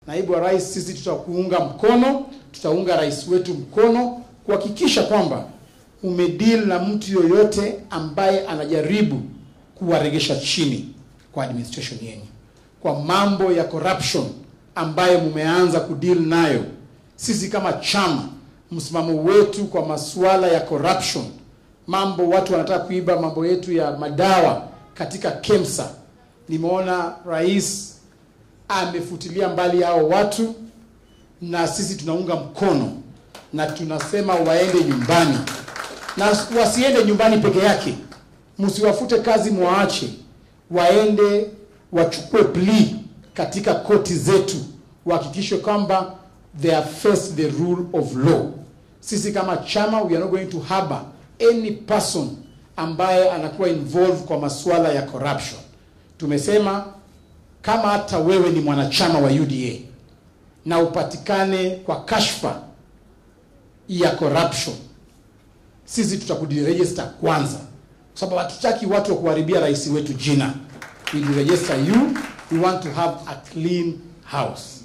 Naibu wa rais, sisi tutakuunga mkono, tutaunga rais wetu mkono kuhakikisha kwamba umedeal na mtu yoyote ambaye anajaribu kuwaregesha chini kwa administration yenu, kwa mambo ya corruption ambayo mumeanza kudeal nayo. Sisi kama chama, msimamo wetu kwa masuala ya corruption, mambo watu wanataka kuiba mambo yetu ya madawa katika KEMSA, nimeona rais amefutilia mbali hao watu, na sisi tunaunga mkono na tunasema waende nyumbani, na wasiende nyumbani peke yake, msiwafute kazi, mwaache waende wachukue plea katika koti zetu, wahakikishe kwamba they have faced the rule of law. Sisi kama chama we are not going to harbor any person ambaye anakuwa involved kwa masuala ya corruption. Tumesema kama hata wewe ni mwanachama wa UDA na upatikane kwa kashfa ya corruption, sisi tutakudiregister kwanza, kwa sababu hatutaki watu wa kuharibia rais wetu jina. We register you, we want to have a clean house.